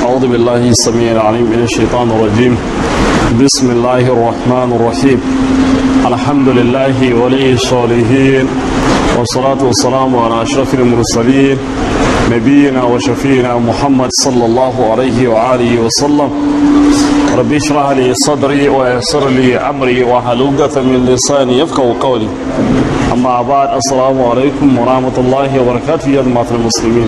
أعوذ بالله السميع العليم من الشيطان الرجيم بسم الله الرحمن الرحيم الحمد لله ولي الصالحين والصلاة والسلام على أشرف المرسلين نبينا وشفينا محمد صلى الله عليه وآله وسلم ربي اشرح لي صدري ويسر لي أمري وحلوقة من لساني يفقه قولي أما بعد السلام عليكم ورحمة الله وبركاته يا جماعة المسلمين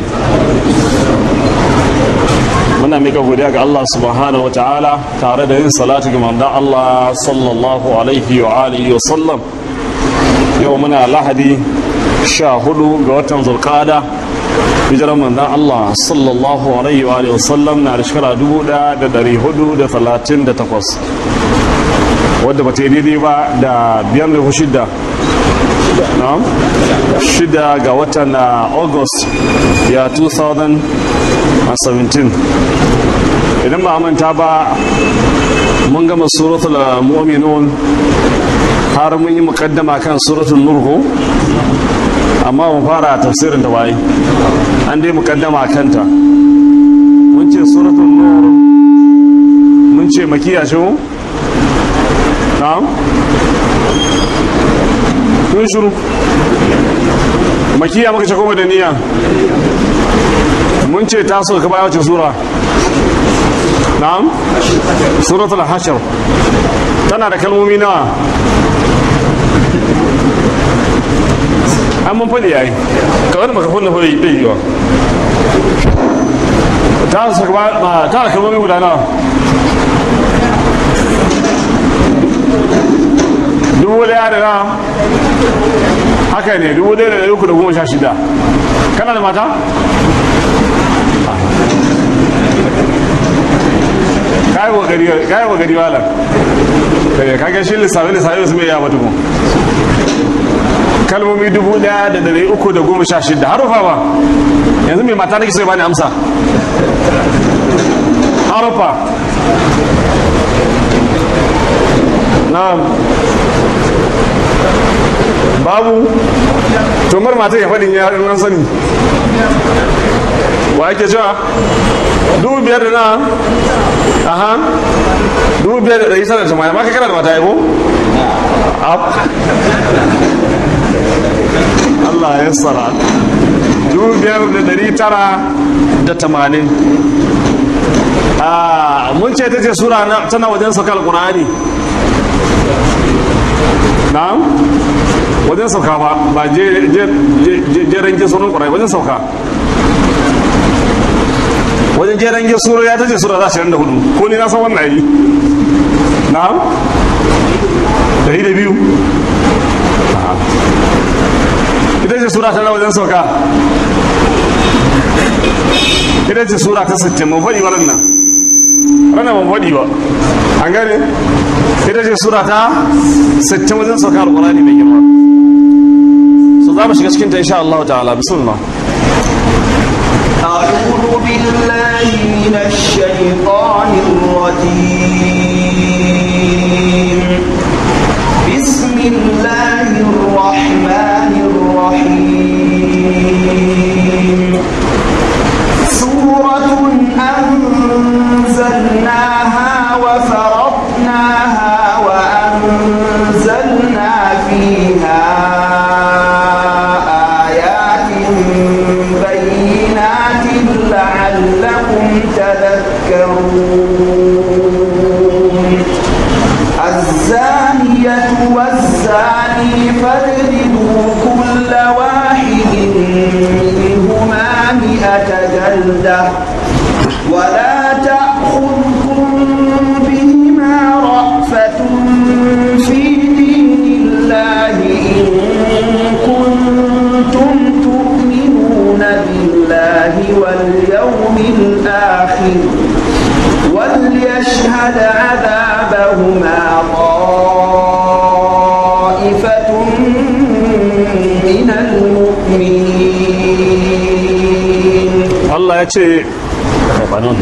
muna mika godiya ga Allah subhanahu wa ta'ala tare da yin salatu ga manzon Allah sallallahu alaihi wa alihi wa sallam yau muna lahadi sha hudu ga watan zulqada hijirar manzon Allah sallallahu alaihi wa alihi wa sallam na da shekara dubu da dari hudu da talatin da takwas wadda ba ta yi daidai ba da biyar da shida shida ga watan august ya 2017 idan ba manta ba mun gama suratul mu'minun har mun yi mukaddama kan suratul nurhu amma mun fara tafsirin da waye an dai mukaddama kanta mun ce suratul nur mun ce makiya ce na'am kun shuru makiya maka ce kuma da niyya mun ce ta so ka baya wace sura na'am suratul hashar tana da kalmomi nawa an mun faɗi yayi kawai da maka kunna faɗi ɗai yiwa ta so ka ta da kalmomi guda nawa dubu daya da na haka ne dubu daya da dari uku da goma sha shida kana da mata? kayi wa gari wala kage shi lissafi lissafi su mai yawa tukun kalmomi dubu daya da dari uku da goma sha shida harufa ba yanzu mai mata da kisa ba ne amsa harufa na'am babu tomar mata ya faɗin ya ɗan sani wa ake cewa dubu biyar da na aha dubu biyar da ɗari sanar tamanin maka kana da mata yabo Allah ya tsara dubu biyar da ɗari tara da tamanin mun ce ta ce sura tana wajen sakal ƙur'ani na'am wajen sauka ba ba jeren ge sunan ƙwarai wajen sauka wajen jeren ge sura ya tace sura za shi da hudu ko ni na san wannan yi na'am dari da biyu ita ce sura tana wajen sauka ita ce sura ta sittin mun faɗi waɗannan ranar mun faɗi ba an gane ita ce sura ta 60 wajen sauka alkurani mai girma so za mu shiga cikin ta insha Allah ta'ala bismillah أعوذ بالله من الشيطان الرجيم بسم الله الرحمن الرحيم سورة أنزلناها وفرضناها وأنزلنا فيها آيات بينات لعلكم تذكرون الزانية والزاني فاجلدوا كل واحد منهما مئة جلدة ولا تأخذكم بهما رأفة في دين الله إن كنتم تؤمنون بالله واليوم الآخر وليشهد عذابهما طائفة من المؤمنين Allah ya ce rabanon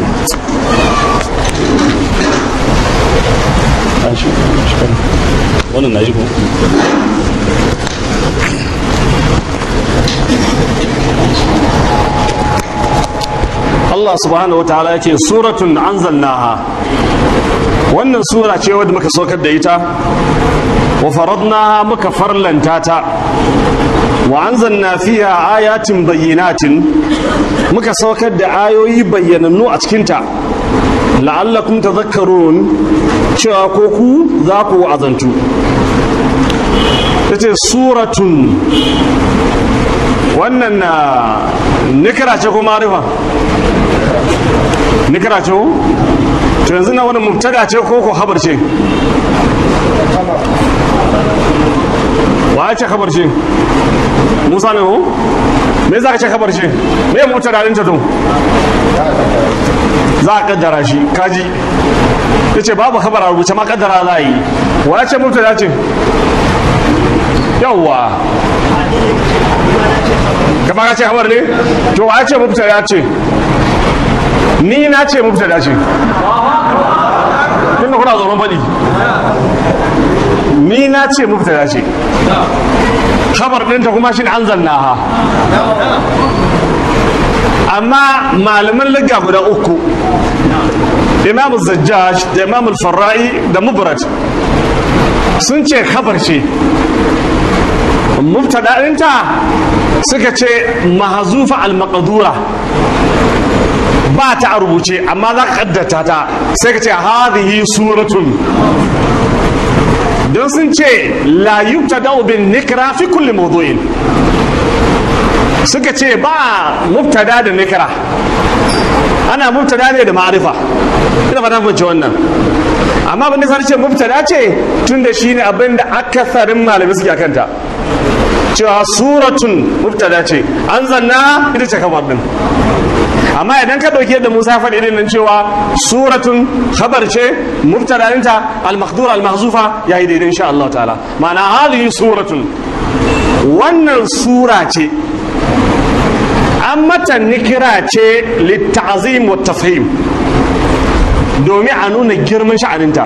wannan na yi ko Allah subhanahu wa ta'ala yake suratun anzalnaha wannan sura ce wadda muka saukar da ita wa faradnaha muka farlanta ta wa anzalna fiha ayatin bayyinatin muka saukar da ayoyi bayyanannu a cikinta la'allakum tadhakkarun cewa ko ku za ku azantu tace suratun wannan na nikira ce ko marifa nikira ce ko to yanzu na wani mubtada ce ko ko habar ce wa ce kabar ce musa ne ko me za ka ce kabar ce me mubtada din ta to za a kaddara shi kaji ya ce babu kabar a rubuce ma kaddara za a yi wa ce mubtada ce yawwa ka ka ce kabar ne to wa ce mubtada ce ni na ce mubtada ce tunda kuna tsoron faɗi ni na ce mubtada ce khabar ɗinta kuma shi an zanna ha amma malaman liga guda uku imam zajjaj da imam farra'i da mubrat sun ce khabar ce mubtada ɗinta suka ce mahazufa al-maqdura ba ta a rubuce amma za ka kaddata ta sai ka ce hadhihi suratun don sun ce la yubtada bin nikra fi kulli mawdu'in suka ce ba mubtada da nikra ana mubtada ne da ma'arifa ina fata fahimci wannan amma abin da sai ce mubtada ce tunda shine abin da akasarin malamai suke kanta cewa suratun mubtada ce an zanna ita ce kamar din amma idan ka dauke da Musa faɗi irin nan cewa suratun khabar ce mubtada'inta al-makhdura al-mahzufa yayi daidai insha Allah ta'ala ma'ana hadhihi suratun wannan sura ce an mata nikira ce litta'zim wa tafhim domin a nuna girman sha'aninta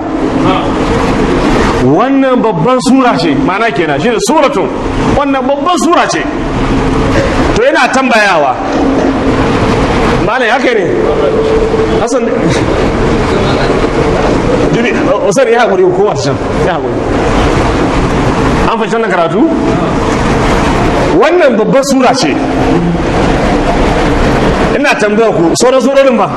wannan babban sura ce ma'ana kenan shi ne suratun wannan babban sura ce to yana tambayawa malai haka ne hassan dubi usar ya haƙuri ko wata can ya haƙuri an fashe wannan karatu wannan babban sura ce ina tambaya ku sauran surorin ba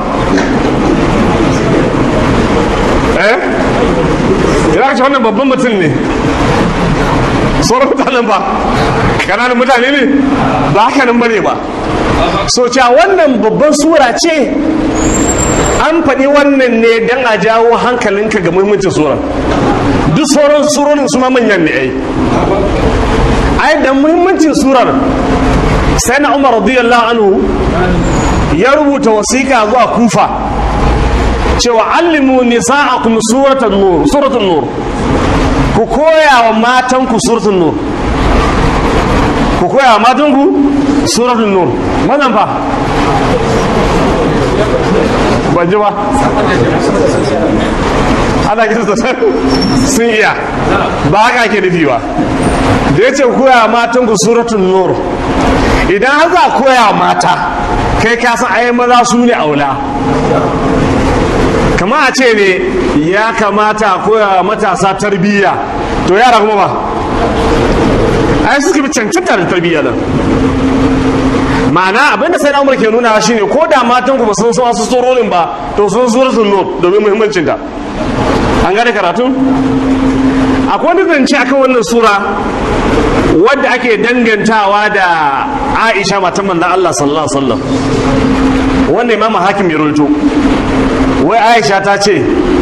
eh ina ka ce wannan babban mutum ne sauran mutanen ba kananan mutane ne ba haka nan bane ba so cewa wannan babban sura ce an faɗi wannan ne don a jawo hankalinka ga muhimmancin sura duk sauran surorin su ma manyan ne ai ai da muhimmancin surar sai na umar radiyallahu anhu ya rubuta wasiƙa zuwa kufa cewa allimu nisa'akum suratul nur suratul nur ku koya wa matanku suratul nur ku koya wa matanku suratul nur mazan fa ban ji ba ana gisa sassan sun iya ba haka ke nufi ba da ya ce koya wa matanku suratul nur idan har za koya wa mata kai ka san ayi maza su ne aula kama a ce ne ya kamata koya matasa tarbiyya to yara kuma ba ai suka fi cancanta da tarbiyya nan ma'ana abinda sai na umar ke nuna shi ne ko da matan ku ba sun san wasu tsororin ba to sun suratul nur domin muhimmancin ta an gane karatu akwai wani zance akan wannan sura wadda ake dangantawa da aisha matan manzon Allah sallallahu alaihi wasallam wanda imamu hakim ya rawaito wai aisha ta ce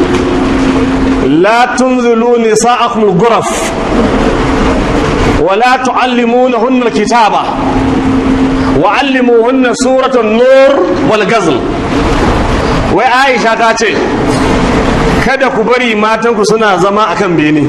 la tunzilu nisa'akum al-ghuraf wa la tu'allimunahunna al-kitaba wa 'allimuhunna suratan nur wal ghazl wai aisha ta ce kada ku bari matanku suna zama akan bene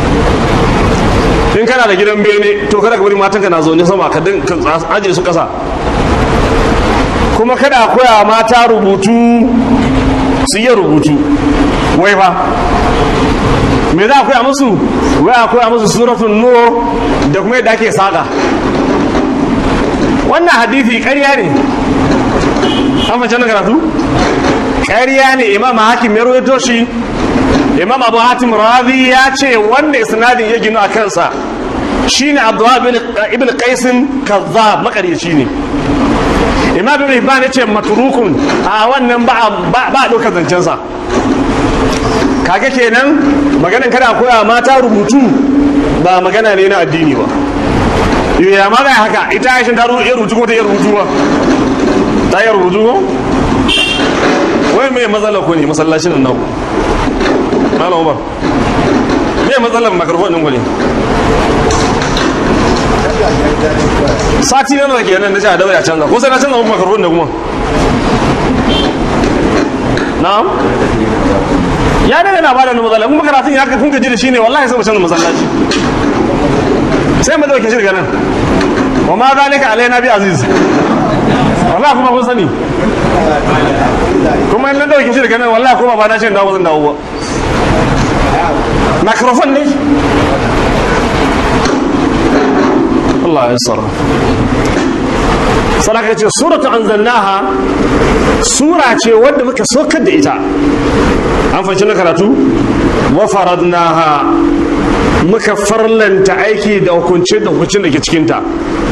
in kana da gidan bene to kada ka bari matanka na zaune sama ka aje su kasa kuma kada koya mata rubutu su yi rubutu wai fa me za a koya musu wai a koya musu suratun nur da kuma yadda ake saƙa wannan hadithi ƙarya ne an fahimci na karatu ƙarya ne imam hakim ya rawaito shi imam abu hatim razi ya ce wanda isnadin ya ginu a kansa shine abdullah ibn qaisin kazzab makaryaci ne imam ibn hibban ya ce matrukun a wannan ba ba ba dokar zancen sa kaga kenan maganan kada koya mata rubutu ba magana ne na addini ba ya ma ga haka ita aishin ta rubutu ko ta yi rubutu ba ta yi rubutu ko wai mai matsala ko ne masallacin nan malam umar me matsalar makarfon ɗin ku ne sati na nawa kenan na ce a daura ya canza ko sai na canza muku makarfon da kuma na'am ya daga na bada matsala kuma karatun ya kun gaji da shi ne wallahi sai mu canza masallaci sai mu dauke shi daga nan wa ma zalika alaina bi aziz wallahi kuma kun sani kuma in na dauke shi daga nan wallahi kuma ba na ce dawo zan dawo ba microphone ne Allah ya tsara sadaka ce suratu anzalnaha sura ce wadda muka sokar da ita an fahimci na karatu wa faradnaha muka farlanta aiki da hukunce da hukuncin da ke cikinta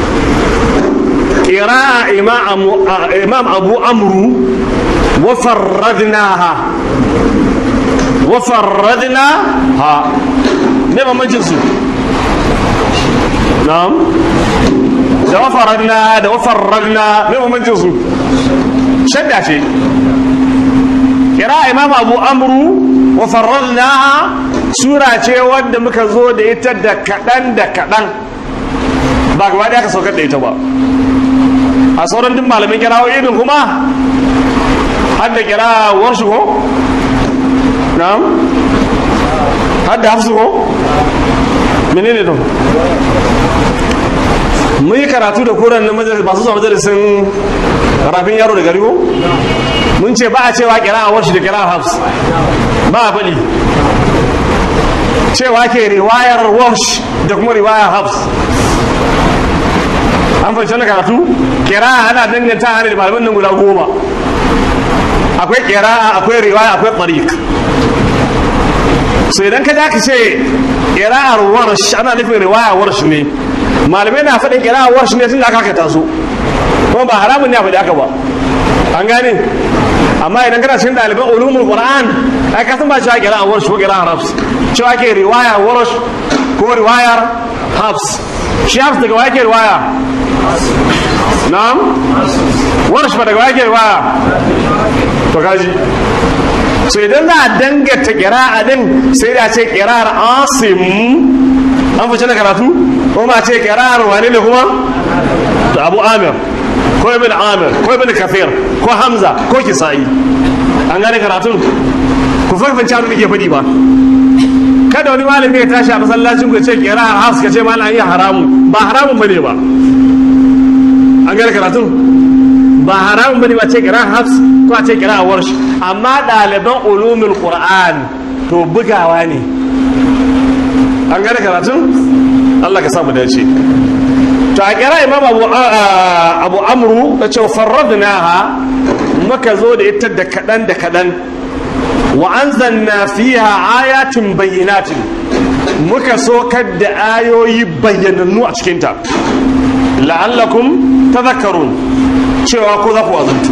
ƙira'a imam abu amru wa farradnaha wa farradnaha ne bambancin su na'am da wa faradna da wa farradna ne bambancin su shadda ce ƙira'a imam abu amru wa farradnaha sura ce wadda muka zo da ita da kaɗan da kaɗan ba gaba ɗaya ka saukar da ita ba a sauran duk malamin kirawo irin kuma har da kira warshi ko? na'am har da hafsu ko? menene don mun yi karatu da koren na majalis ba su zuwa majalisin rafin yaro da gari ko? mun ce ba a cewa kira a warshi da kira a hafs ba a faɗi cewa ke riwayar warsh da kuma riwayar hafs an fahimci wani karatu kira ana danganta hannun da malaman nan guda goma akwai kira akwai riwaya akwai tariq so idan ka ka ce kira'ar warsh ana nufin riwaya warsh ne malamai na faɗin kira'ar warsh ne tun da aka kata su kuma ba haramun ne a faɗi aka ba an gane amma idan kana cikin ɗaliban ulumul qur'an ai ka san ba cewa kira'ar warsh ko kira'ar hafs cewa ke riwaya warsh ko riwayar hafs shi hafs daga wake riwaya na'am warsh ba daga wake riwaya to kaji so idan za a dangata kira'a din sai da ce kira'ar asim an fice na karatu ko ma ce kira'ar wani ne kuma to abu amir ko ibn amir ko ibn kafir ko hamza ko kisa'i an gane karatun ku farfance abin da ke faɗi ba kada wani malami ya tashi a masallacin ku ce kira'ar hafs ka ce malam an yi haramun ba haramun bane ba an gane karatun ba haramun bane ba ce kira hafs ko a ce kira warsh amma ɗaliban ulumul qur'an to bugawa ne an gane karatun Allah ka samu dace to a kira imam abu abu amru da ce farradnaha muka zo da ita da kadan da kadan wa anzalna fiha ayatin bayyinatin muka sokar da ayoyi bayyanannu a cikinta la'allakum tadhakkarun cewa ko za ku wazantu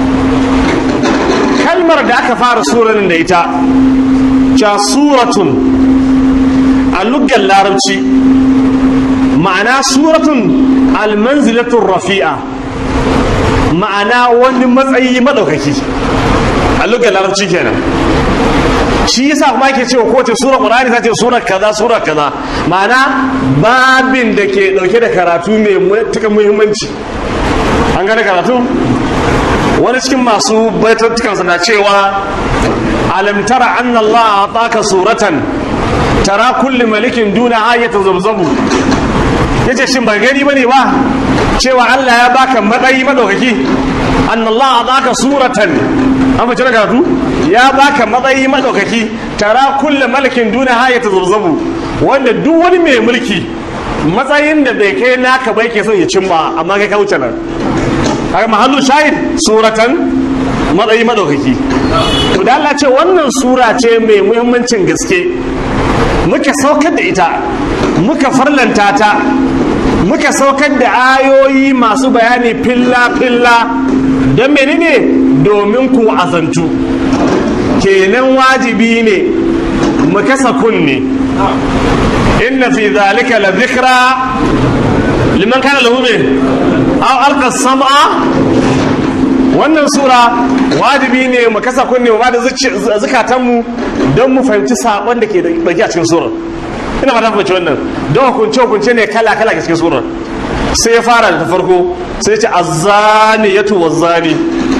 kalmar da aka fara suranin da ita ca suratun a luggan larabci ma'ana suratun almanzilatun rafi'a ma'ana wani matsayi maɗaukaki a luggan larabci kenan shi yasa kuma ake cewa kowace sura qur'ani ta ce sura kaza sura kaza ma'ana babin da ke dauke da karatu mai matuƙar muhimmanci an gane karatu wani cikin masu baitattukansa na cewa alam tara anna Allah ataka suratan tara kulli malikin duna ayata zabzabu yace shin ba gani bane ba cewa Allah ya baka matsayi madaukaki anna Allah ataka suratan an fice da karatu ya baka matsayi madaukaki tara kulli malikin duna ayata zabzabu wanda duk wani mai mulki matsayin da bai kai naka bai ke son ya cimma amma kai ka wuce nan haka mahallu shahid suratan matsayi madaukaki to da Allah ce wannan sura ce mai muhimmancin gaske muka saukar da ita muka farlanta ta muka saukar da ayoyi masu bayani filla filla don menene domin ku azantu kenan wajibi ne mu kasa kunne inna fi zalika la dhikra liman kana lahu min aw alqa sam'a wannan sura wajibi ne mu kasa kunne mu ba da zukatanmu don mu fahimci saƙon da ke dauke a cikin surar ina fata fahimci wannan don hukunce hukunce ne kala kala ga cikin surar sai ya fara da farko sai ce azzani ya tuwa zani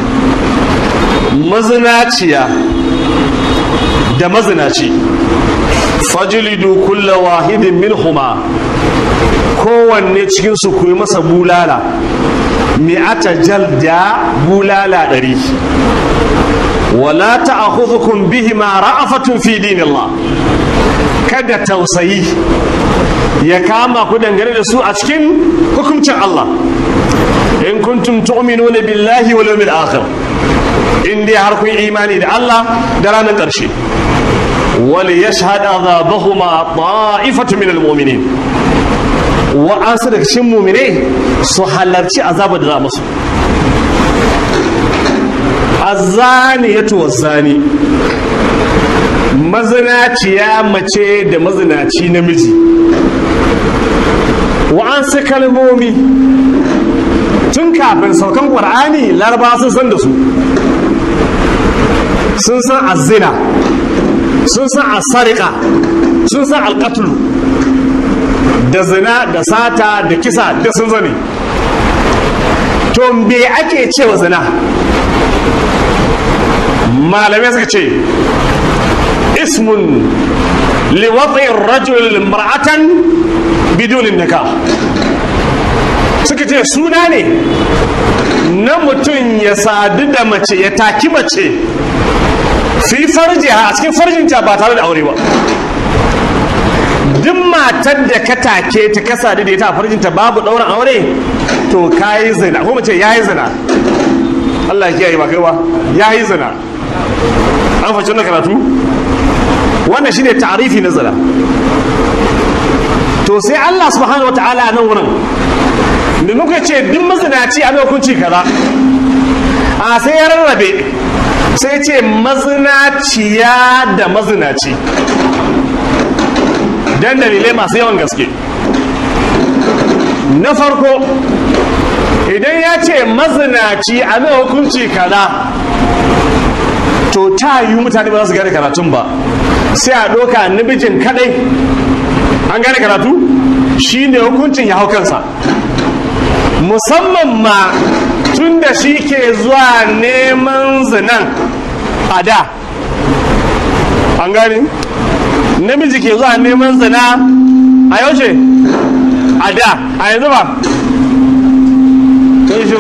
mazinaciya da mazinaci fajilidu kulla wahidin minhuma kowanne cikinsu ku yi masa bulala mi'ata jalda bulala ɗari wala ta'khudhukum bihima ra'afatun fi dinillah kada tausayi ya kama ku dangane da su a cikin hukuncin Allah in kuntum tu'minuna billahi wal yawmil akhir in dai har kun imani da Allah da ranar ƙarshe wal yashhad azabahuma ta'ifatu min al-mu'minin wa an su daga cikin mu'mine su halarci azabar da za musu azaniyatu wazani mazinaciya mace da mazinaci namiji wa'ansu kalmomi tun kafin saukan ƙwar'ani laraba sun san da su sun san azina sun san asarika sun san alƙatulu da zina da sata da kisa da sun zane to me ake cewa zina malamai suka ce ismun liwatsin rajul mar'atan bidunin nika suka ce suna ne na mutum ya sadu da mace ya taki mace fi farji a cikin farjinta ba tare da aure ba duk matar da ka take ta ka sadu da ita a farjinta babu ɗaurin aure to ka yi zina ko mace ya yi zina Allah ya kiyaye ba kai ba ya yi zina an fashe na karatu wannan shine ta'arifi na zina to sai Allah subhanahu wataala nan wurin da muka ce duk mazinaci a hukunci kaza a sai ya rarrabe sai ce mazinaciya da mazinaci dan dalilai masu yawan gaske na farko idan ya ce mazinaci a mai hukunci kaza to ta yi mutane ba za su gane karatun ba sai a ɗoka namijin kadai an gane karatu shi ne hukuncin ya hau kansa musamman ma tun da shi ke zuwa neman zinan a da an gane namiji ke zuwa neman zina a yaushe a da a yanzu ba kai shi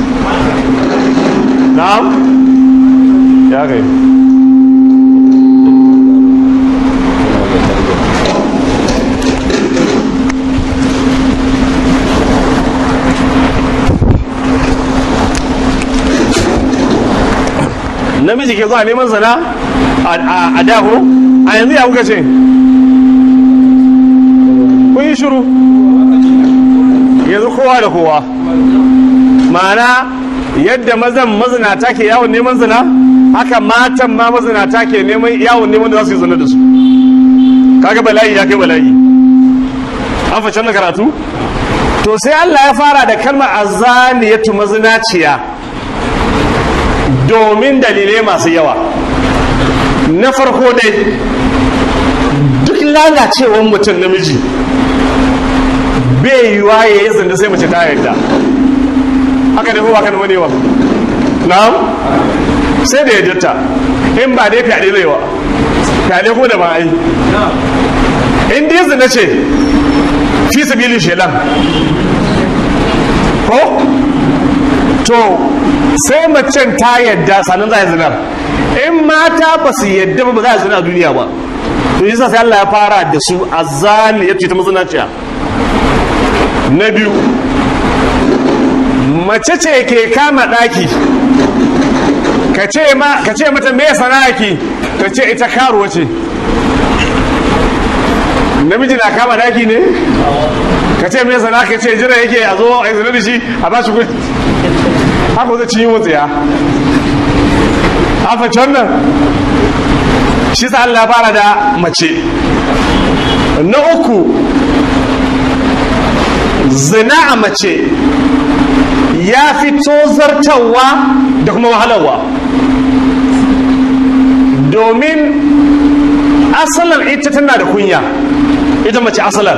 na'am ya kai namiji ke zuwa neman zana a daho a yanzu ya kuka ce kun yi shiru yanzu kowa da kowa ma'ana yadda mazan mazinata ke yawon neman zina haka matan ma mazinata ke neman yawon neman da za su yi zina da su kaga bala'i ya kai bala'i an fashe na karatu to sai Allah ya fara da kalmar azaniyatu mazinaciya domin dalilai masu yawa na farko dai duk lalacewar mutum namiji bai yiwa ya yi zanda sai mace ta yarda haka ne ko ba ka nuna newa na'am sai da yardarta in ba dai fyaɗe zai wa fyaɗe ko da ba ai in dai zina ce fi sabilin shelan ko to sai macen ta yadda sannan za a zinar in mata ba su yadda ba za a zina a duniya ba to yi sai Allah ya fara da su a zani ya ce ta mazinaciya na biyu mace ce ke kama ɗaki ka ce ma ka ce mata me sana'aki ta ce ita karuwa ce namiji na kama ɗaki ne ka ce me sana'a ka ce jira yake a zo a yi zina da shi a ba shi kuɗi haka zai cinye wutsiya a fashe wannan shi sa Allah fara da mace na uku zina a mace ya fi tozartarwa da kuma wahalarwa domin asalar ita tana da kunya ita mace asalar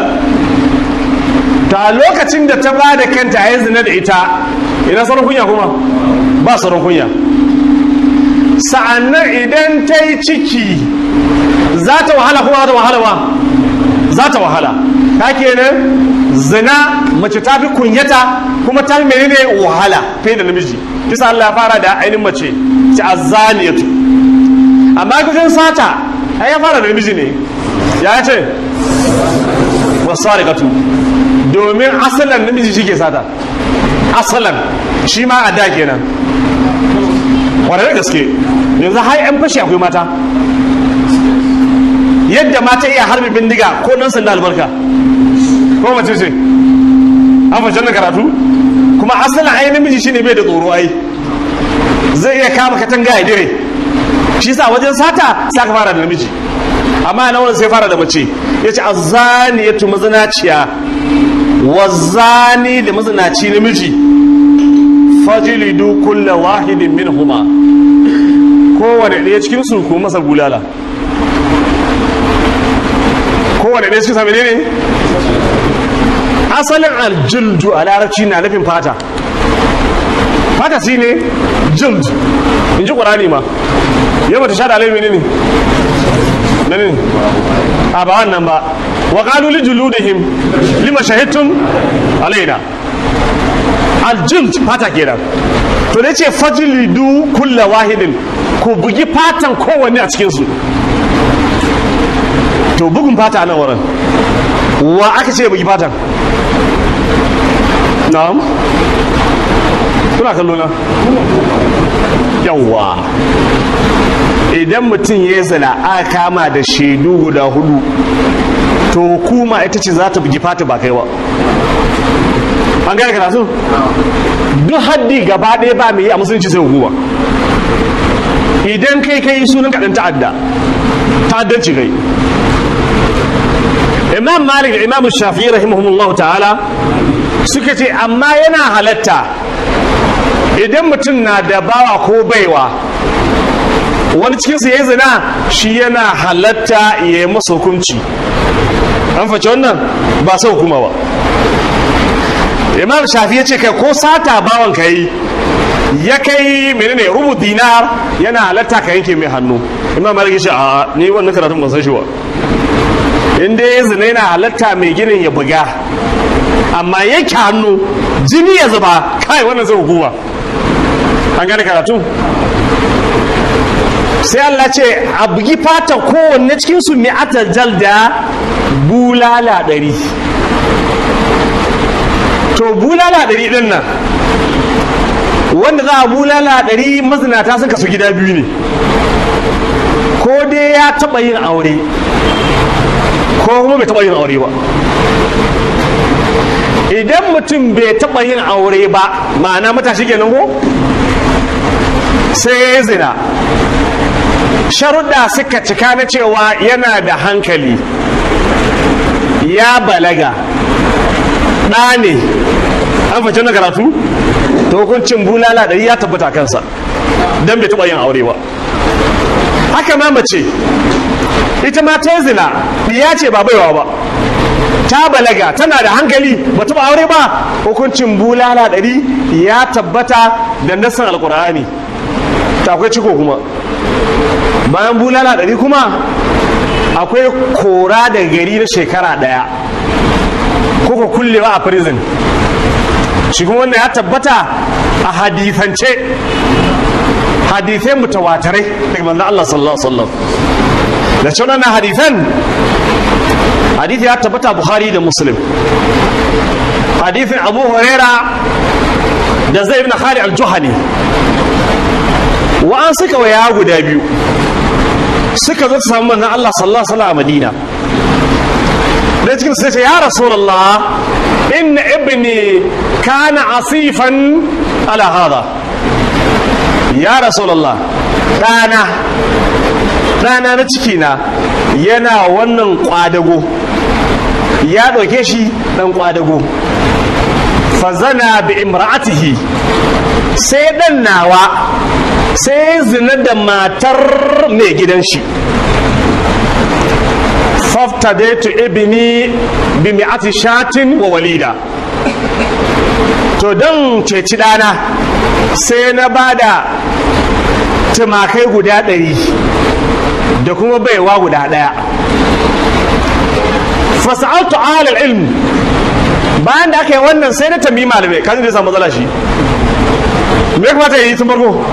ta lokacin da ta ba da kanta a yi zina da ita ina sauran kunya kuma ba sauran kunya sa'annan idan ta yi ciki za ta wahala kuma za ta wahala ba za ta wahala ta kenan zina mace ta fi kunyata kuma ta fi menene wahala fiye da namiji kisa Allah ya fara da ainihin mace ta azaniyatu amma gujin sata ai ya fara da namiji ne ya ce wasarikatu domin asalan namiji shi ke sata asalan shi ma a da kenan wadda da gaske yanzu har yan fashi akwai mata yadda mata iya harbi bindiga ko dan sanda albarka ko mace ce an fashe na karatu kuma asalin ai namiji shine bai da tsoro ai zai iya kama katanga ya dire shi sa wajen sata sai ka fara da namiji amma na wurin sai fara da mace ya ce azani ya tu mazinaciya wazani da mazinaci namiji fajilidu kulla wahidin min huma kowane ɗaya cikin su ko masa bulala kowane ɗaya cikin sami ne asalin aljildu a larabci na nufin fata fata shi ne jild in ji ƙwarani ma yau ta sha da alaimi ne ne ne a ba wannan ba wa ƙalu li juludihim lima shahidtum alaina aljild fata kenan to da ce fajlidu kulla wahidin ku bugi fatan kowanne a cikinsu to bugun fata a nan wurin wa aka ce bugi fatan na'am kuna kallo na yawwa idan mutum ya zana aka kama da shaidu guda hudu to hukuma ita ce za ta bugi fata ba kai ba an gane karatu duk haddi gaba ɗaya ba mai yi a musulunci sai hukuma idan kai kai sunan kaɗan ta'adda ta'addanci kai imam malik da imam shafi rahimahumullah ta'ala suka ce amma yana halatta idan mutum na da bawa ko baiwa wani cikinsu ya yi zina shi yana halatta ya yi masa hukunci an face wannan ba sa hukuma ba imam shafi ya ce kai ko sata bawan ka yi ya kai menene rubu dinar yana halatta ka yanke mai hannu imam malik ya ce a ni wannan karatun ban san shi ba in dai ya zina yana halatta mai ginin ya buga amma yanke hannu jini ya zuba kai wannan zai hukuma an gane karatu sai Allah ce a bugi fata kowanne cikin su mai atajal da bulala ɗari to bulala ɗari ɗin nan wanda za a bulala ɗari mazinata sun kasu gida biyu ne ko dai ya taɓa yin aure ko kuma bai taɓa yin aure ba idan mutum bai taɓa yin aure ba ma'ana matashi kenan ko sai ya zina sharuɗa suka cika na cewa yana da hankali ya balaga ɗa ne an fice na karatu ta hukuncin bulala ɗari ya tabbata kansa don bai taɓa yin aure ba haka ma mace ita ma ta zina ya ce ba baiwa ba ta balaga tana da hankali ba taɓa aure ba hukuncin bulala ɗari ya tabbata da nassan alkur'ani ta akwai ciko kuma bayan bulala ɗari kuma akwai kora da gari na shekara ɗaya ko kullewa a prison shi kuma wannan ya tabbata a hadithance hadithai mutawatarai daga manzon Allah sallallahu alaihi wasallam da cewa wannan hadithan hadithi ya tabbata Bukhari da Muslim hadithin Abu Huraira da zai ibn khali al-juhani wa'an suka waya guda biyu suka zo su samu manzon Allah sallallahu alaihi wasallam a Madina da cikin sai ce ya rasulullah inna ibni kana asifan ala hada ya rasulullah dana dana na ciki na yana wannan kwadago ya ɗauke shi ɗan kwadago fazana bi imra'atihi sai ɗan nawa sai zina da matar mai gidan shi faftadaitu ibni bi mi'ati shatin wa walida to don ceci ɗana sai na bada tumakai guda ɗari da kuma baiwa guda ɗaya fasa'altu alal ilm bayan da aka yi wannan sai na tambayi malamai kan zai samu matsala shi me ya kamata ya yi tun farko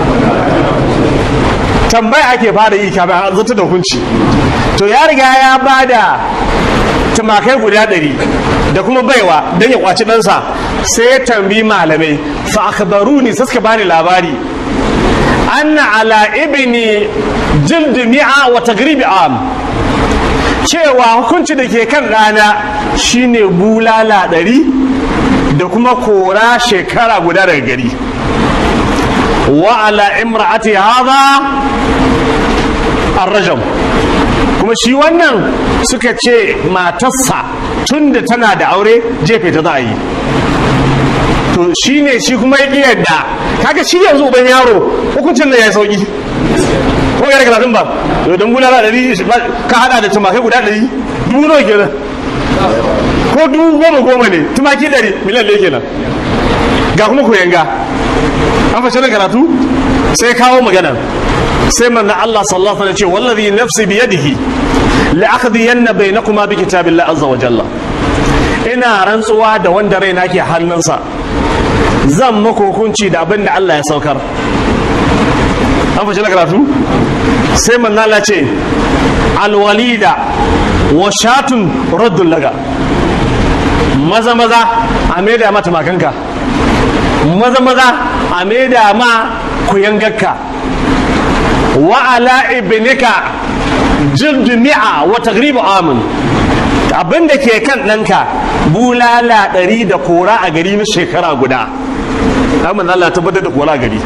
tambaya ake fara yi kafin a zata da hukunci to ya riga ya ba da tumakai guda ɗari da kuma baiwa don ya kwaci ɗansa sai ya tambayi malamai fa akhbaruni sai suka bani labari anna ala ibni jild mi'a wa tagribi am cewa hukunci da ke kan rana shine bulala ɗari da kuma kora shekara guda daga gari wa ala imra'ati hadha arrajam kuma shi wannan suka ce matarsa tunda tana da aure jefe ta za a yi to shi ne shi kuma ya ƙi yadda kaga shi yanzu uban yaro hukuncin da ya yi sauƙi ko ya daga ba to don bulala ɗari ka haɗa da tumakai guda ɗari dubu nawa kenan ko dubu goma goma ne tumaki ɗari miliyan ɗaya kenan ga kuma koyanga an fashe na karatu sai kawo magana sai manna Allah sallallahu alaihi wasallam ce wallazi nafsi bi yadihi la akhdiyanna bainakuma bi kitabillahi azza wa jalla ina rantsuwa da wanda raina ke hannunsa zan maka hukunci da abin da Allah ya saukar an fashe na karatu sai manna Allah ce alwalida wa shatun raddun laga maza maza a maida mata makanka maza maza a maida ma kuyangarka wa ala ibnika jildu mi'a wa tagribu amin abin da ke kan ɗanka bulala ɗari da kora a gari na shekara guda amma Allah tabbatar da kora a gari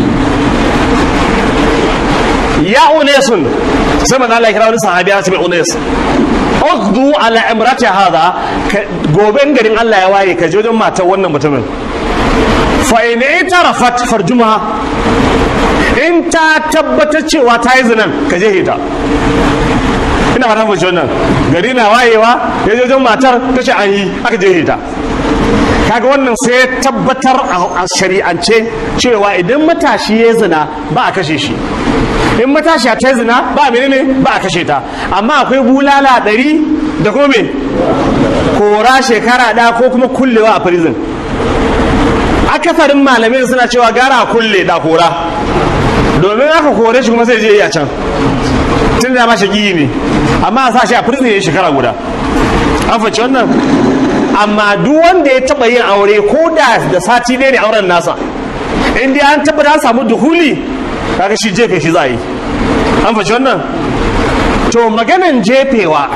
ya unesun sai manzo Allah ya kira wani sahabi ya ce mai unes ukhdu ala imrati hadha goben garin Allah ya waye ka je wajen matar wannan mutumin fa in itarafat farjumha in ta tabbatar cewa ta yi zinan ka je ta ina fata mace wannan gari na wayewa ya je wajen matar ta ce an yi aka je ta kaga wannan sai tabbatar a shari'ance cewa idan matashi ya zina ba a kashe shi in matashi ta zina ba a menene ba a kashe ta amma akwai bulala ɗari da kuma me kora shekara ɗaya ko kuma kullewa a prison akasarin malamai suna cewa gara a kulle da kora domin aka kore shi kuma sai je a can tun da ma shaƙi ne amma a sa shi a prison ya shekara guda an faci wannan amma duk wanda ya taɓa yin aure ko da da sati ne ne auren nasa in dai an tabbata an samu duhuli kaga shi jefe shi za a yi an faci wannan to maganan jefewa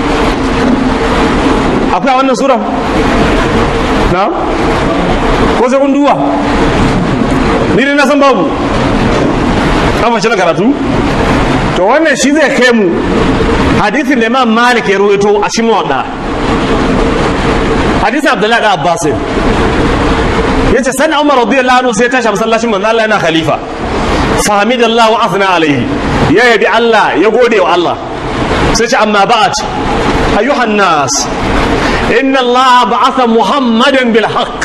akwai a wannan sura na ko sai kun duba ni dai na san babu an faci na karatu to wannan shi zai kai mu hadithin da imam malik ya ruwaito a cikin wadda hadisin abdullahi da abbas ya ce sani umar radiyallahu anhu sai ya tashi a masallacin manzo Allah yana khalifa fahimidallahu wa afna alaihi ya yabi Allah ya gode wa Allah sai ce amma ba'at ayyuhan nas inna Allah ba'atha muhammadan bil haqq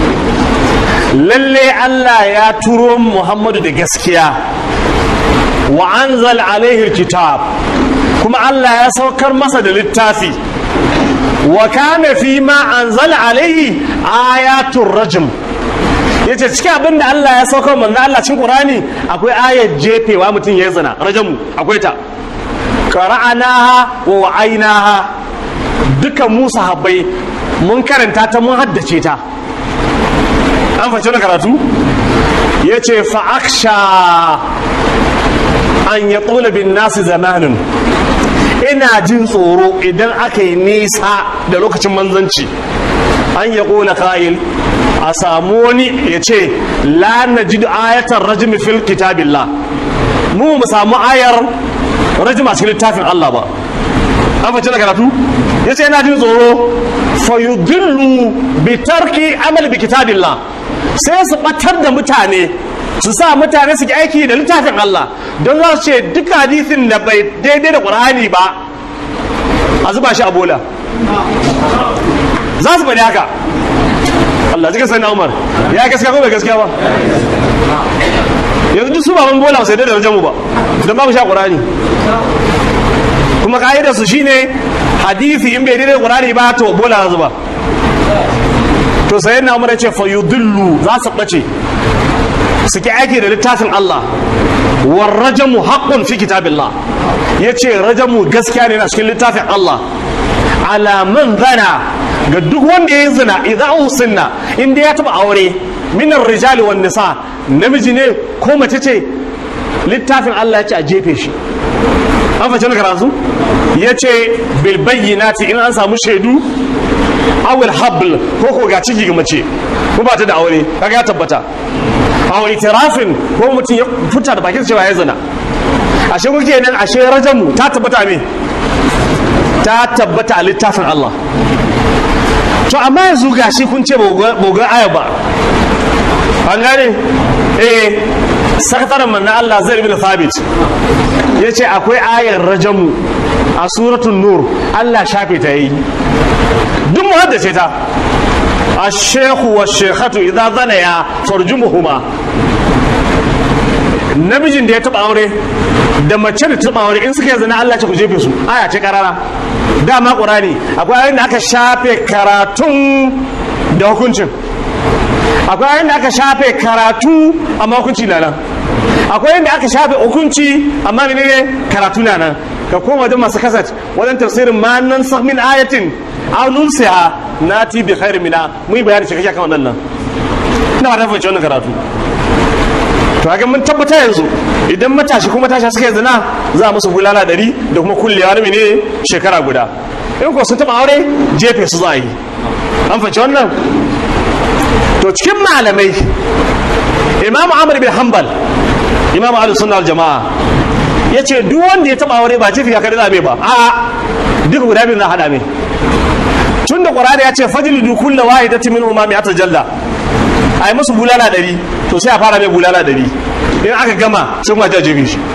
lalle Allah ya turo Muhammadu da gaskiya wa anzal alaihi kitab kuma Allah ya saukar masa da littafi wa kana fi ma anzal alaihi ayatul rajm yace cikin abin da Allah ya saukar manzo Allah cikin Qur'ani akwai ayar jefewa mutum ya zina rajamu akwai ta qara'anaha wa wa'ainaha dukan mu sahabbai mun karanta ta mun haddace ta an fahimci wani karatu ya ce fa'aksha an ya tsula bin nasu zamanin ina jin tsoro idan aka yi nisa da lokacin manzanci an ya ƙola ka'il a samu wani ya ce la na ji ayatar rajimi fil kitabillah mu mu samu ayar rajima cikin littafin Allah ba an fahimci da karatu ya ce yana jin tsoro fayudillu bi tarki amal bi kitabillah sai su batar da mutane su sa mutane su ki aiki da littafin Allah don za su ce duk hadisin da bai daidai da Qur'ani ba a zuba shi a bola za su faɗi haka Allah jikin sani Umar ya gaskiya ko bai gaskiya ba yanzu duk su ba mun bola sai da darajar mu ba don babu sha Qur'ani kuma ka'idar su shine hadisi in bai daidai da Qur'ani ba to bola za zuba to sai na Umar ya ce fa yudillu za su bace suke aiki da littafin Allah war rajamu haqqun fi kitabillah yace rajamu gaskiya ne na cikin littafin Allah ala man zana ga duk wanda ya zina idan usinna inda ya taba aure minar rijali wan nisa namiji ne ko mace ce littafin Allah ya ce a jefe shi an fashe karatu ya ce bil bayyinati in an samu shaidu awil habl ko ko ga ciki ga mace ko ba ta da aure kaga ya tabbata a wani tirafin ko mutum ya fita da bakin cewa ya zina ashe kuke nan ashe rajamu ta tabbata me ta tabbata a littafin Allah to amma yanzu gashi kun ce boga aya ba an gane eh sakataren manna Allah zai bin thabit ya ce akwai ayar rajamu a suratun nur Allah shafe ta yi duk mu haddace ta الشيخ والشيخة إذا ظنيا فرجمهما namijin da ya taba aure da mace da taba aure in suka yi zina Allah ce ku jefe su aya ce karara dama qur'ani akwai ayoyin da aka shafe karatun da hukuncin akwai ayoyin da aka shafe karatu amma hukunci na nan akwai ayoyin da aka shafe hukunci amma menene karatu na nan ka koma wajen masu kasat wajen tafsirin ma nan min ayatin aw nunsiha nati bi khairin mina mun bayani shi kake kan wannan nan ina da fahimci wannan karatu to ga mun tabbata yanzu idan matashi kuma matashi suka yi zina za a musu bulala ɗari da kuma kullewa na mene shekara guda in ko sun taɓa aure jefe su za a yi an fahimci wannan to cikin malamai imamu amr bin hanbal imamu ahlus sunna wal jama'a yace duk wanda ya taɓa aure ba jefe ya kada zabe ba a'a duk guda biyu na hada mai tun da ƙwararra ya ce fajilidu kulla wahidatin min umami atal jalla ai musu bulala ɗari to sai a fara mai bulala ɗari in aka gama sai kuma ta jefe shi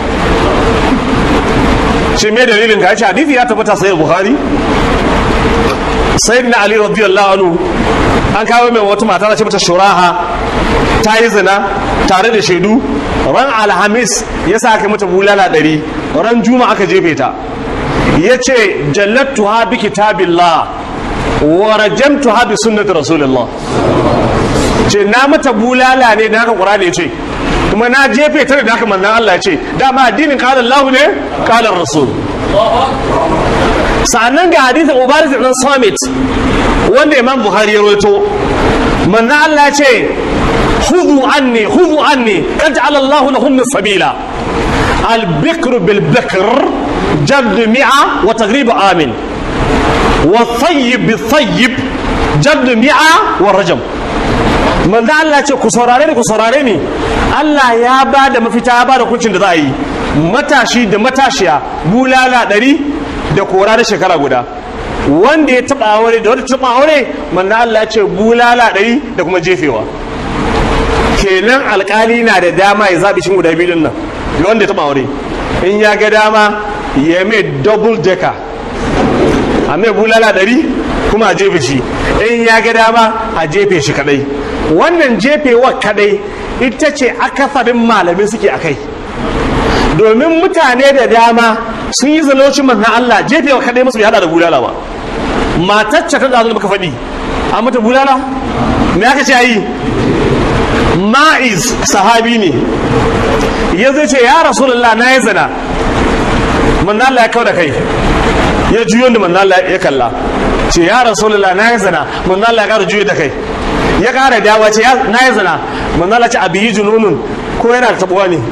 shi me dalilin ka ce hadisi ya tabbata sai bukhari sayyidina ali radiyallahu anhu an kawo mai wata mata da ce mata shuraha ta yi zina tare da shaidu ran alhamis ya sa aka mata bulala ɗari ran juma aka jefe ta ya ce jallattuha bi kitabillah wa rajamtuha bi sunnati rasulillah ce na mata bulala ne da haka qur'ani ce kuma na jefe ta da haka manzon Allah ce dama addinin qala Allah ne qala rasul sa'annan ga hadisin ubaris ibn samit wanda imam bukhari ya rawaito manzon Allah ce khudhu anni khudhu anni qad ja'ala Allah lahum sabila al-bikr bil bikr جلد مئة وتغريب آمن والطيب بالطيب جلد مئة والرجم من ذا الله ce ku saurare ni ku saurare ni Allah ya ba da mafita ya ba da kuncin da za a yi matashi da matashiya bulala ɗari da kora da shekara guda wanda ya taɓa aure da wanda taɓa aure manna Allah ya ce bulala ɗari da kuma jefewa kenan alƙali na da dama ya zaɓi shin guda biyu nan da wanda ya taɓa aure in ya ga dama ya mai double decker a mai bulala ɗari kuma a jefe shi in ya ga dama a jefe shi kadai wannan jefewa kadai ita ce akasarin malamai suke a kai domin mutane da dama sun yi zalocin manzan Allah jefewa kadai masu bai hada da bulala ba matacce ta zazu da muka faɗi a mata bulala me aka ce yi ma'iz sahabi ne ya zai ce ya rasulullah na yi zina manzo Allah ya kawo da kai ya juyo da manzo Allah ya kalla ce ya rasulullah na yi zina manzo Allah ya kara juyo da kai ya kara dawa ce na yi zina manzo Allah ce abiyi jununun ko yana da tabuwa ne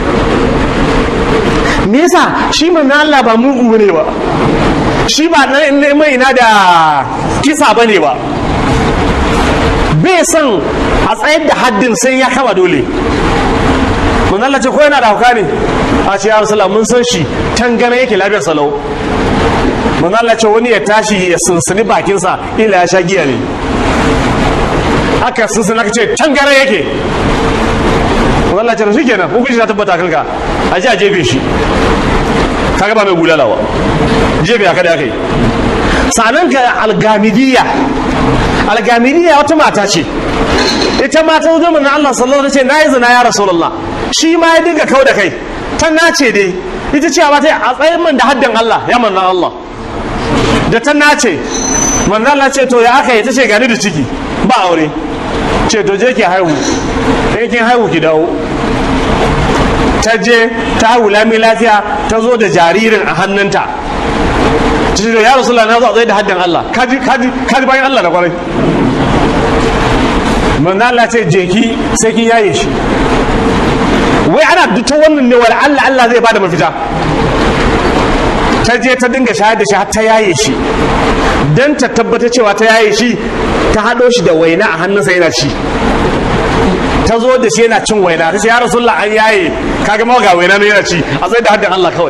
me yasa shi manzo Allah ba mugu ne ba shi ba mai na da kisa bane ba bai son a tsayar da haddin sai ya kama dole manzo Allah ce ko yana da hauka ne a ce ya rasulullah mun san shi tangana yake lafiyar salau manzo Allah ce wani ya tashi ya sunsuni bakinsa ila ya sha giya ne aka sunsuni aka ce tangara yake manzo Allah ce shi kenan hukunci ta tabbata kanka a ji a jefe shi kaga ba mai bulalawa jefe haka da aka yi sanan ka algamidiyya algamidiyya wata mata ce ita ma ta zo manzo Allah sallallahu alaihi wasallam ce nayi zina ya rasulullah shi ma ya dinga kau da kai ta nace dai ita ce ba ta a tsayin man da haddin Allah ya manna Allah da ta nace manna Allah ce to ya aka yi ta ce gani da ciki ba aure ce to je ki haihu in kin haihu ki dawo ta je ta haihu lami lafiya ta zo da jaririn a hannunta ta ce ya rasulullah na zo a tsaye da haddin Allah kaji kaji kaji bayan Allah da kwarai manna Allah ce je ki sai kin yaye shi wai ana duta wannan ne wala Allah Allah zai bada mafita ta je ta dinga shayar da shi har ta yaye shi dan ta tabbata cewa ta yaye shi ta hado shi da waina a hannunsa yana ci ta zo da shi yana cin waina ta ce ya rasulullah an yaye kaga mawa ga waina ne yana ci a tsaye da haddin Allah kawai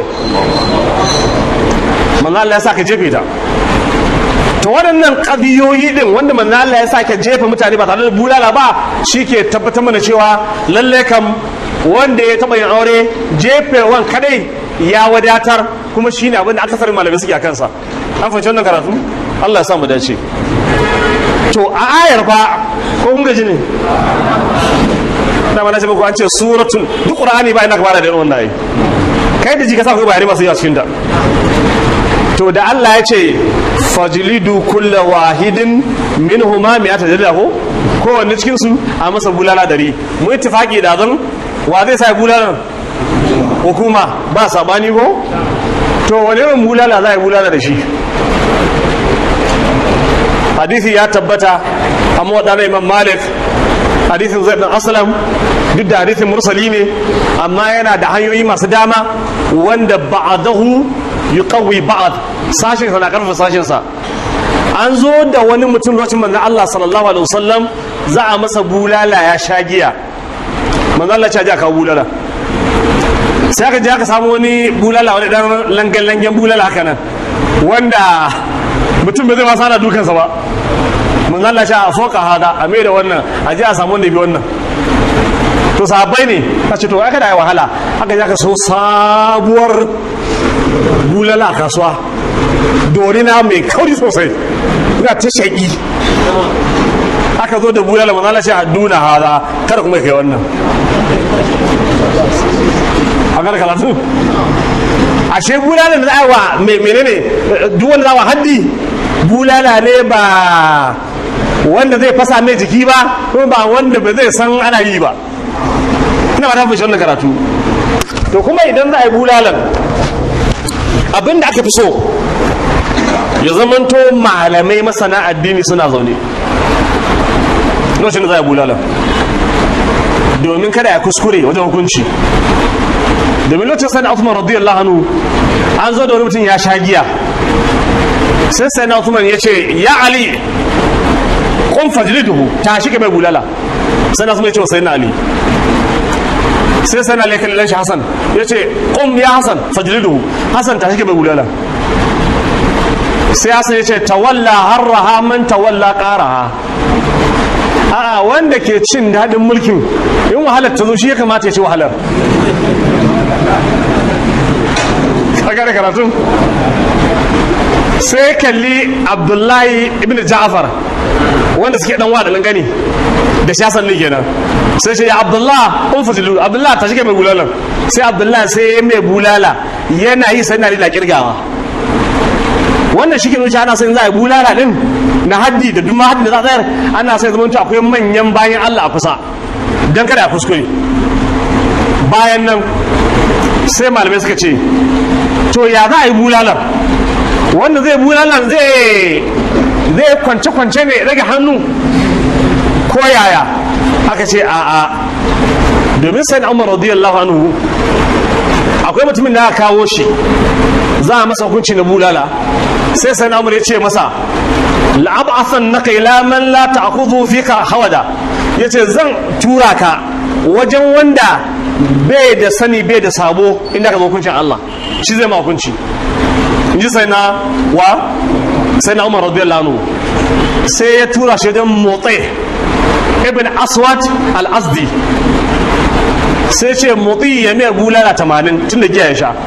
manzo Allah ya sa ka jefe ta to waɗannan ƙabiyoyi ɗin wanda manzo Allah ya sa ka jefa mutane ba tare da bulala ba shi ke tabbatar mana cewa lalle kam wanda ya taɓa yin aure jefewan kadai ya wadatar kuma shi ne abinda aka malamai suke a kansa an fahimci wannan karatu Allah ya sa mu dace to a ayar fa ko kun gaji ne da mana ce muku an ce suratul duk qur'ani ba ina ka fara da irin wannan ayi kai da ji ka sa ku bayani masu yawa cikin da to da Allah ya ce fajlidu kulla wahidin minhuma mi'ata jalda ko kowanne cikin su a masa bulala dari mu ittifaqi da zan wa zai sa bulalan hukuma ba sabani ko to wani irin bulala za a yi bulala da shi hadisi ya tabbata amma wadana imam malik hadisin zai dan aslam duk da hadisin mursali ne amma yana da hanyoyi masu dama wanda ba'adahu yuqawwi ba'd sashin sa na karfa sashin sa an zo da wani mutum lokacin manzon Allah sallallahu alaihi wasallam za a masa bulala ya sha giya manzon Allah ya ji aka bulala sai aka je aka samu wani bulala wani dan langan langen bulala haka nan wanda mutum bai zai masa ana dukansa ba manzon Allah ya foka hada a mai da wannan a je a samu wanda bi wannan to sahabbai ne a ce to aka da wahala aka je aka so sabuwar bulala a kasuwa dorina mai kauri sosai ina ta shaƙi aka zo da bulala manzala ce a duna hada kada kuma kai wannan a gara karatu ashe bulala da za wa menene duk wanda za wa haddi bulala ne ba wanda zai fasa mai jiki ba kuma ba wanda ba zai san ana yi ba ina ba ta fi wannan karatu to kuma idan za a yi bulalan abin da aka fi so ya zamanto malamai masana addini suna zaune lokacin da za a bulala domin kada ya kuskure wajen hukunci domin lokacin sani Uthman radiyallahu anhu an zo da wani mutum ya sha giya sai sani Uthman ya ce ya Ali kun fajliduhu ta shi ka mai bulala sai Uthman ya ce wa sayyidina Ali sai sai na laikan lan shi Hassan ya ce qum ya Hassan fajliduhu Hassan ta shike bai bulala sai Hassan ya ce tawalla harraha man tawalla qaraha a'a wanda ke cin dadin mulkin in wahalar ta zo shi ya kamata ya ci wahalar kaga da karatun sai kalli Abdullahi ibn Ja'far wanda suke dan wada gani da shasan ne kenan sai ce ya abdullah un fasilu abdullah ta shige mai bulala sai abdullah sai ya mai bulala yana yi sai na da kirgawa wannan shi ke nuna ana sai za a yi bulala din na haddi da duma haddi da za a tsayar ana sai zama akwai manyan bayan allah a kusa don kada a kuskure bayan nan sai malamai suka ce to ya za a yi bulalar wanda zai bulalar zai zai kwance-kwance ne rage hannu ko yaya aka ce a'a domin sai na umar radiyallahu anhu akwai mutumin da aka kawo shi za a masa hukunci na bulala sai sai na umar ya ce masa la'ab'athan naka ila man la ta'khudhu fika hawada yace zan tura ka wajen wanda bai da sani bai da sabo inda ka zo hukuncin Allah shi zai ma hukunci in ji sai na wa sai na umar radiyallahu anhu sai ya tura shi wajen motsi ibn aswad al-azdi sai ce motsi ya mayar bulala tamanin tun da giya ya sha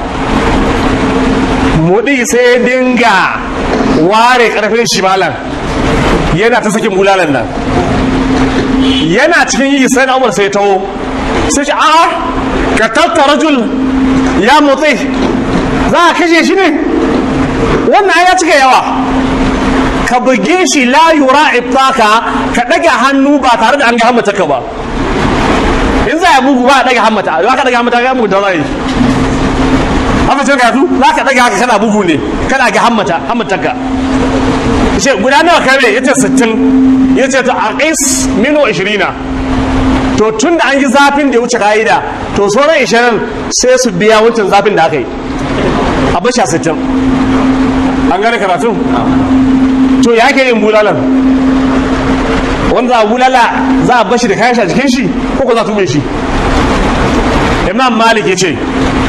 motsi sai ya dinga ware karfin shimalan yana ta sakin bulalan nan yana cikin yi sai na umar sai taho sai ce a ka tattara rajul ya motsi za a kashe shi ne wannan ya cika yawa ka buge shi la yura ibtaka ka daga hannu ba tare da an ga hammata ka ba in za a bugu ba a daga hammata za ka daga hammata ga mugu da zai haka ce ka za ka daga haka kana bugu ne kana ga hammata hammata ka ce guda nawa kare yace 60 yace to aqis minu 20 to tun da an yi zafin da ya wuce ka'ida to sauran 20 sai su biya wancan zafin da aka yi a basha 60 an gane karatun to ya ke yin bulalan wanda a bulala za a bashi da kayan shi a jikin shi ko ko za a tube shi imam malik ya ce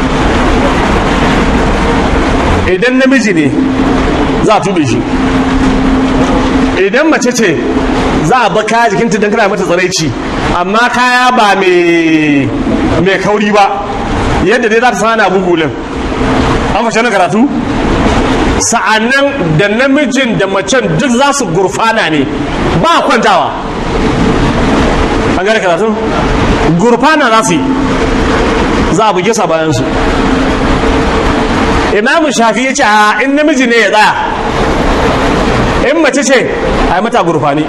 idan namiji ne za a tube shi idan mace ce za a ba kaya jikinta don kana mata tsaraici amma kaya ba mai kauri ba yadda dai za ta sana bugulin an fashe na karatu sa'annan da namijin da macen duk za su gurfana ne ba kwantawa an gane karatu gurfana za su yi za a buge sa bayansu imamu shafi ya ce a in namiji ne ya tsaya in mace ce a yi mata gurfani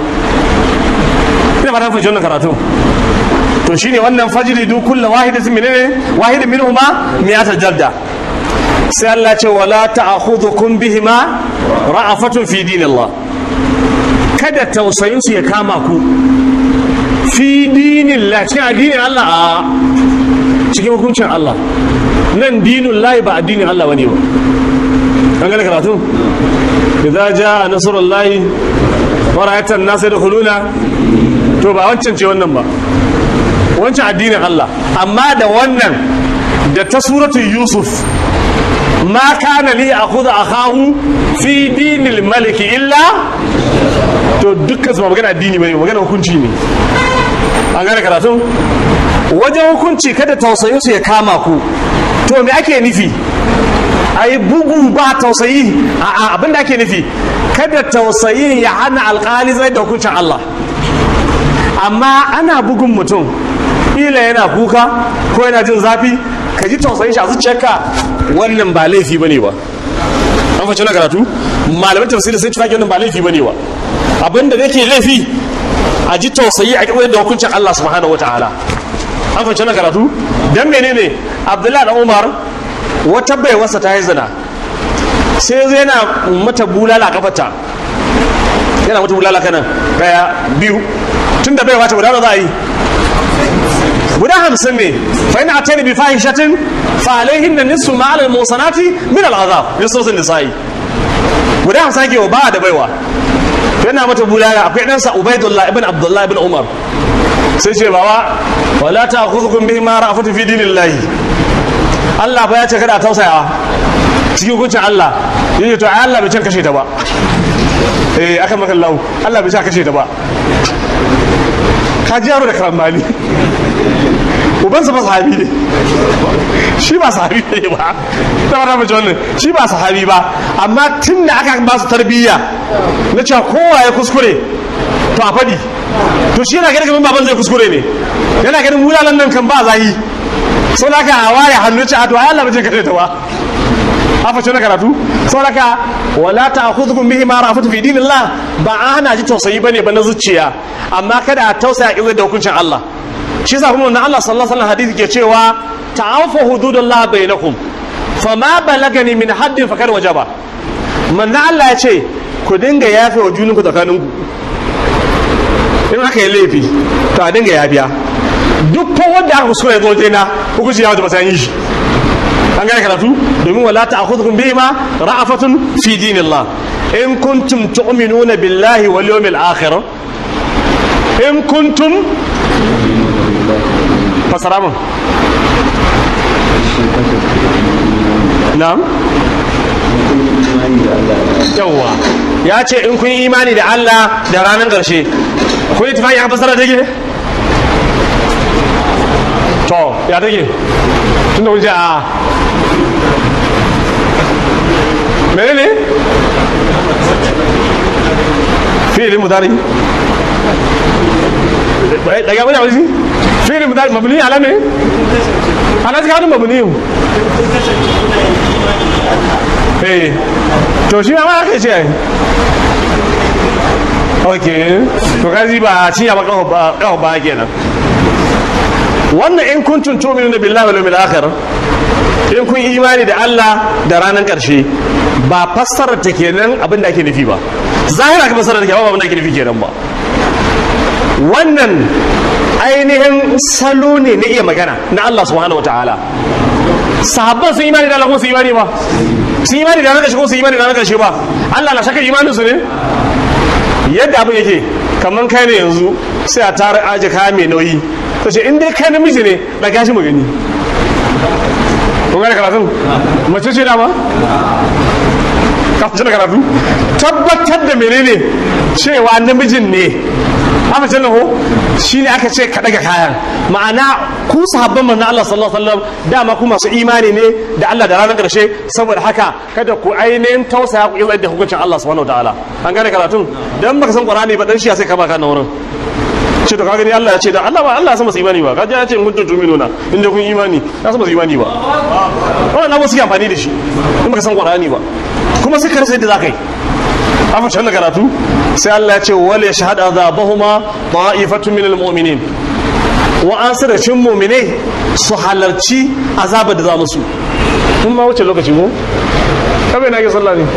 ina fata fahimci wannan karatu to shine wannan fajiri duk kulla wahidatin minne wahidin minhuma miyatar jadda sai Allah ce wala ta'khudhukum bihima ra'afatun fi dinillah kada tausayin su ya kama ku fi dinillah cikin addinin Allah a cikin hukuncin Allah nan dinin lahi ba addinin Allah bane ba an gane karatu idza jaa nasrullahi wa ra'aita an-nasa yadkhuluna to ba wancan ce wannan ba wancan addinin Allah amma da wannan da ta suratul yusuf ما كان لي أخذ أخاه في دين الملك إلا to dukkan su magana addini bane magana hukunci ne an gane karatu wajen hukunci kada tausayin su ya kama ku to me ake nufi ai bugu ba tausayi a abinda ake nufi kada tausayin ya hana alkali zai da hukuncin Allah amma ana bugun mutum ila yana kuka ko yana jin zafi ka ji tausayin shi a zuciyarka wannan ba laifi bane ba an fashe na karatu malamin tafsiri sun cika wannan ba laifi bane ba abinda yake laifi a ji tausayi a kirkir da hukuncin Allah subhanahu wataala an fashe na karatu dan menene Abdullahi da Umar wata bai wasa ta yi zina sai zai yana mata bulala kafata yana mata bulala kanan daya biyu tun da bai wata guda za a yi guda hamsin ne fa ina atani bi fahishatin fa alaihin da nisu ma alal musanati min al azab nisosin nisa'i guda hamsin ke ba da baiwa yana mata bulala akwai ɗansa ubaidullah ibn abdullah ibn umar sai ce baba wala ta khudhukum bihi ma ra'afatu fi dinillahi Allah fa ya ce kada tausayawa cikin hukuncin Allah yace to ai Allah bai can kashe ta ba eh aka maka Allah Allah bai can kashe ta ba ka ji yaro da karambani ubansa ba sahabi ne shi ba sahabi ne ba ta wata mace wannan shi ba sahabi ba amma tun da aka ba su tarbiyya na cewa kowa ya kuskure to a faɗi to shi yana ganin kamar baban zai kuskure ne yana ganin wulalan nan kan ba zahi sau da aka ware hannu ce a to Allah ba zai kashe ta ba a fashe na karatu sau da ka wala ta khudhukum bihi ma rafatu fi dinillah ba a hana ji tausayi bane ba na zuciya amma kada a tausaya kin da hukuncin Allah shi yasa kuma wannan Allah sallallahu alaihi wasallam hadisi ke cewa ta'afu hududullah bainakum fama balagani min haddin fakar wajaba manzo Allah ya ce ku dinga yafe wa juninku tsakaninku in aka yi laifi to a dinga yafiya duk fa wanda aka kuskure ya zo na hukunci ya wata masayan yi shi an gane karatu domin wala ta'khudhukum bihima ra'afatun fi dinillah in kuntum tu'minuna billahi wal yawmil akhir in kuntum fasara mun na'am yawwa ya ce in kun yi imani da Allah da ranar ƙarshe kun yi tufafi ya fasara take to ya take tun da kun ce a mene ne fi'ilin mudari daga wani wani fi'ilin mudari mabni ala ne ala ta kawo mabni eh to shi ma aka ce ai ok to kaji ba a cinya ba kawo ba kenan wannan in kuntum tu'minuna billahi wal yawmil akhir in kun imani da Allah da ranar karshe ba fassara ta kenan abin da ake nufi ba zahira ka fassara ta kenan ba abin da ake nufi kenan ba wannan ainihin salo ne na iya magana na Allah subhanahu wataala sahabban sun imani da Allah ko sun imani ba sun imani da ranar karshe ko sun imani da ranar karshe ba Allah na shakar imanin su ne yadda abin yake kamar kai ne yanzu sai a tara aje kaya mai nauyi ta ce in dai kai namiji ne da gashi mu gani kun gane karatun mace ce dama kafin da karatu tabbatar da menene cewa namijin ne haka ce ho shi ne aka ce ka daga kayan ma'ana ku sahabban manzon Allah sallallahu alaihi wasallam dama ku masu imani ne da Allah da ranar karshe saboda haka kada ku ainihin tausaya ku yi da hukuncin Allah subhanahu wataala an gane karatun dan baka san Qur'ani ba dan shi sai ka baka na wurin ce to ka gani Allah ya ce da Allah ba Allah ya san masu imani ba kaje ya ce in kuntum tu'minuna inda kun imani ya san masu imani ba wannan abu suke amfani da shi in baka san Qur'ani ba kuma sai ka rasa yadda zaka yi afa can da karatu sai Allah ya ce wal yashhad azabahuma ta'ifatun minal mu'minin wa an da cin mu'minai su halarci azabar da za musu mun ma wuce lokaci ko kabe na ke sallah ne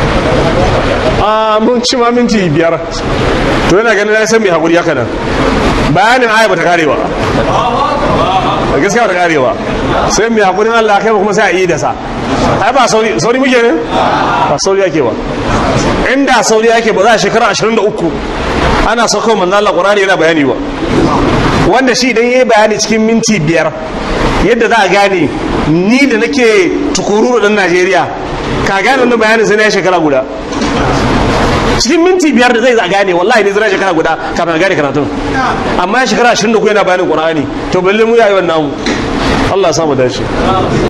a mun ci ma minti biyar to yana ganin ya san mai hakuri haka nan bayanin aya bata kare ba gaskiya bata kare ba sai mai hakurin Allah kai kuma sai a yi da sa ai ba sauri sauri muke ne ba sauri yake ba inda sauri yake ba za a shekara 23 ana sauko manzo Allah Qur'ani yana bayani ba wanda shi idan yayi bayani cikin minti biyar yadda za a gane ni da nake tukururu dan Najeriya ka gane wannan bayanin sai na shekara guda cikin minti biyar da zai za gane wallahi ne zai shekara guda kafin gane karatun amma ya shekara 23 yana bayanin Qur'ani to balle mu yayi wannan Allah ya samu dace